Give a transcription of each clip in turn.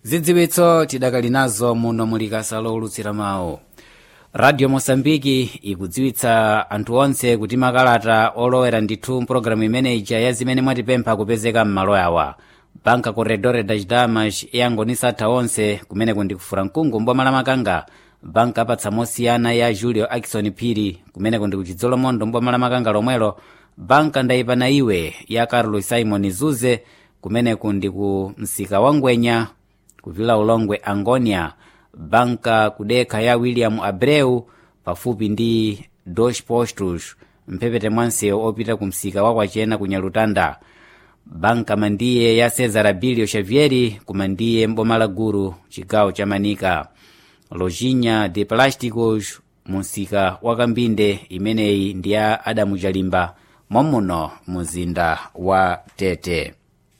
zidziwitso tidakali nazo muno muli kasa lowulutsira mawu radio mosambiki ikudziwitsa anthu onse kuti makalata olowera ndithu mpulogalamu imeneja ya zimene mwatipempha kupezeka m'malo awa banka corredore das damas iyangonisa atha onse kumeneku ndikufura mkungu mboma la makanga banka apatsa mosiyana ya julio akison phiri kumeneku ndikuchidzolo mondo mboma la makanga lomwelo banka ndayipana iwe ya carlos simon zuze kumeneku ndiku msika wa ngwenya kuvila ulongwe angonia banka kudekha ya william abreu pafupi ndi dos postos mphepete mwansewu opita ku msika wa kwachena ku nyalutanda banka mandiye ya cesar abilio xavieri kumandiye mboma la guru chigawo cha manika lojinha de plásticos munsika wa kambinde imeneyi ndi ya adamu chalimba mommuno muzinda wa tete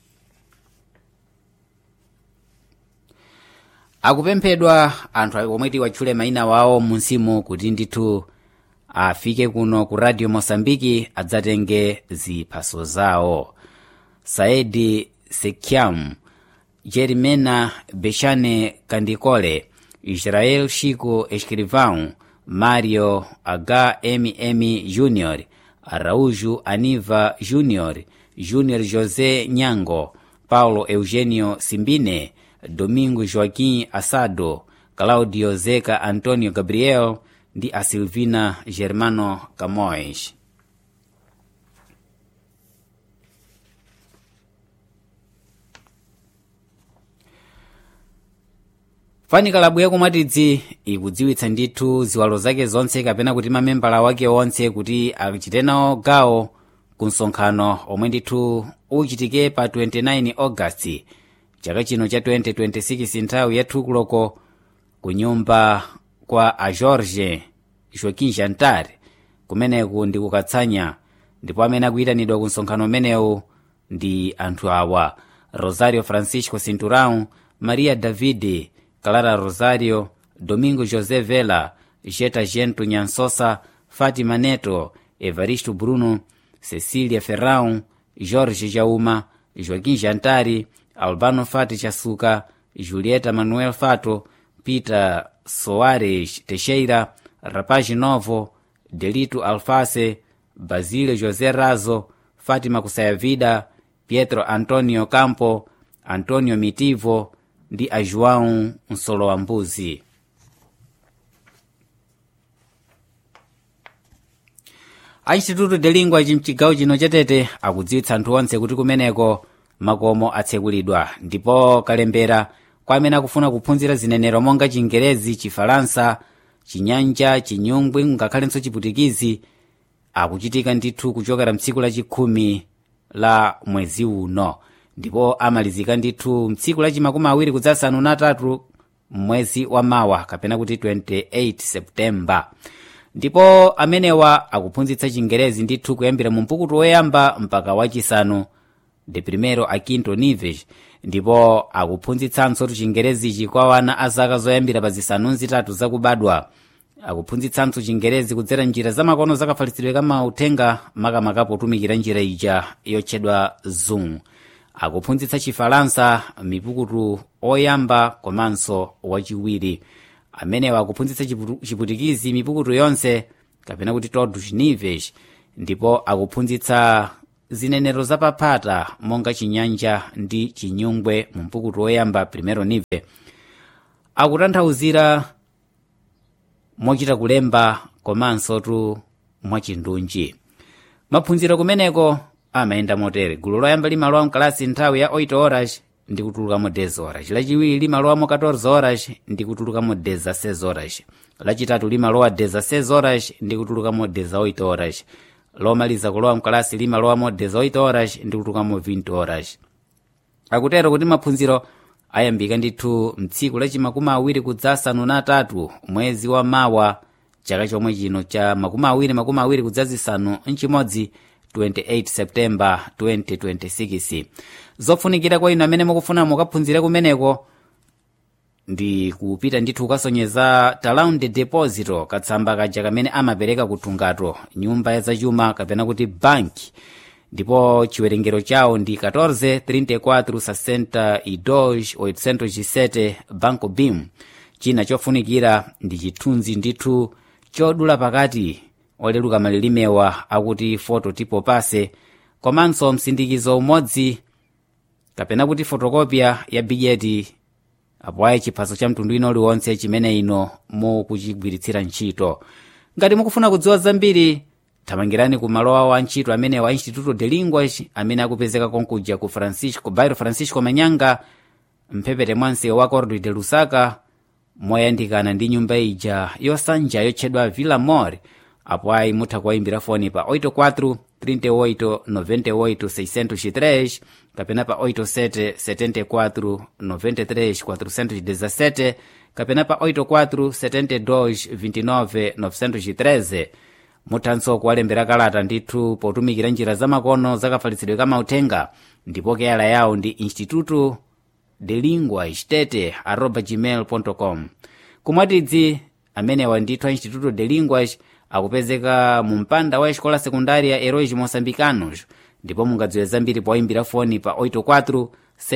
akupemphedwa anthu omwe watchule mayina wawo munsimu kuti ndithu afike kuno ku radio mosambiki adzatenge ziphaso zawo saedi sekyam jerimena bechane kandikole israel chico escrivão mario hmm junior araújo aniva junior junior josé nyango paulo eugenio simbine domingo joaquim assado claudio zeca antonio gabriel ndi a silvina germano camões fanikalabu yakumwatidzi ikudziwitsa ndithu ziwalo zake zonse kapena kuti mamembala wake onse kuti achite nawo gawo ku msonkhano omwe ndithu uchitike pa 29 augasti chaka chino cha 2026 nthawi ya thukuloko ku nyumba kwa a george joaquim jantar kumeneku ndi kukatsanya ndipo amene akuyitanidwa ku msonkhano umenewu ndi anthu awa rosario francisco cinturão maria davide clara rosario domingo josé vela jeta gento nyansosa fátima neto evaristo bruno cecília ferrão jorge jauma joaquim jantari albano fati chasuka julieta manuel fato peter soares teixeira rapaz novo delito alface basílio josé razo fátima kusayavida pietro antonio campo antonio mitivo ndi a joão msolo mbuzi a instituto de lingua chimchigawo chino chatete akudziwitsa anthu onse kuti kumeneko makomo atsekulidwa ndipo kalembera kwa amene akufuna kuphunzira zinenero monga chingerezi chifalansa chinyanja chinyungwi ngakhalenso chiputikizi akuchitika ndithu kuchokera mtsiku lachikhumi la mwezi uno ndipo amalizika ndithu mtsiku lachimakumi awiri kudzasanu natatu mwezi wa mawa kapena kuti 28 septemba ndipo amenewa akuphunzitsa chingerezi ndithu kuyambira mu mpukutu woyamba mpaka wachisanu de primero a quinto níveis ndipo akuphunzitsanso chingerezichi kwa wana a zaka zoyambira pa zisanu zitatu zakubadwa akuphunzitsanso chingerezi kudzera njira zamakono zakafalitsidwe kamauthenga makamaka potumikira njira ija yotchedwa zoom akuphunzitsa chifalansa mipukutu oyamba komanso wachiwiri amenewa akuphunzitsa chiputikizi mipukutu yonse kapena kuti todos níveis ndipo akuphunzitsa zinenero zapaphata monga chinyanja ndi chinyungwe mu mpukutu woyamba primero nive akutanthauzira mochita kulemba komanso tu mwachindunji maphunziro kumeneko amayenda motere gulu loyamba limalowa mkalasi nthawi ya 8 horas ndi kutulukamo 10 horas lachiwiri limalowamo 14 horas ndi kutulukamo 16 horas lachitatu limalowa 16 horas ndi kutulukamo 18 horas lomaliza kulowa mkalasi limalowamo 18 horas ndi kutulukamo 20 horas akutero kuti maphunziro ayambika ndithu mtsiku lachimakumi awiri kudzasanu natatu mwezi wa mawa chaka chomwe chino cha makumi awiri makumi awiri kudzazisanu mchimodzi 28 septemba 2026 zofunikira kwa inu amene mukufuna mukaphunzire kumeneko ndi kupita ndithu kukasonyeza talaundi deposito katsamba kaja kamene amapereka kuthungato nyumba ya zachuma kapena kuti banki ndipo chiwerengero chawo ndi 14 34 62 807 banco bim china chofunikira ndi chithunzi ndithu chodula pakati oleluka malilimewa akuti foto tipo pase komanso msindikizo umodzi kapena kuti fotokopya ya bijeti apo ayi chiphaso cha mtundu ino uliwonse chimene ino mukuchigwiritsira ntchito ngati mukufuna kudziwa zambiri thamangirani ku malo awo a ntchito amene wa instituto de linguas amene akupezeka konkuja ku francisco bairo francisco manyanga mphepete mwa msewu wa cordo de lusaka moyandikana ndi nyumba ija yosanja yotchedwa villa mor apo ayi mutha kuwayimbira foni pa 84 38 98 603 kapena pa 87 74 93 417 kapena pa 84 72 29 913 muthanso kuwalembera kalata ndithu potumikira njira zamakono zakafalitsidwe kamauthenga ndipo keyala yawo ndi instituto de lingua stete arroba gmail com kumwatidzi amenewa ndithu a instituto de linguas akupezeka mu mpanda wa escola secundária heróis moçambicanos ndipo mungadziwe zambiri poyimbira foni pa 84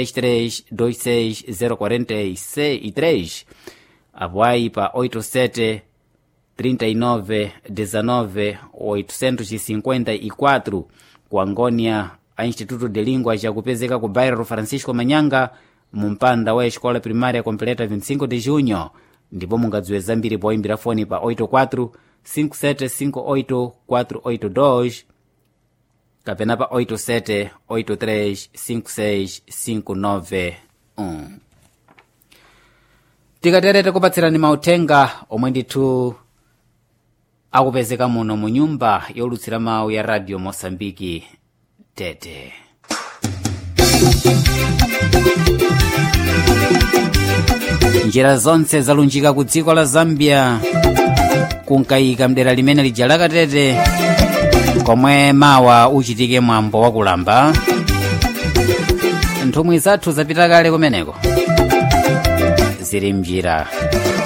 63 046 apo ayi pa 87 39 19 854 ku angônia a instituto de linguas akupezeka ku bairro francisco manyanga mu mpanda wa escola primária completa 25 de junho ndipo mungadziwe zambiri poyimbira foni pa 84 5758 482 kapena pa 87 83 56 591 tikaterete kupatsirani mauthenga omwe ndithu akupezeka muno mu nyumba yolutsira mawu ya radio mosambiki tete njira zonse zalunjika ku dziko la zambia kunkayika mdera limene lija lakatete komwe mawa uchitike mwambo wakulamba nthumwi zathu zapita kale kumeneko zili mnjira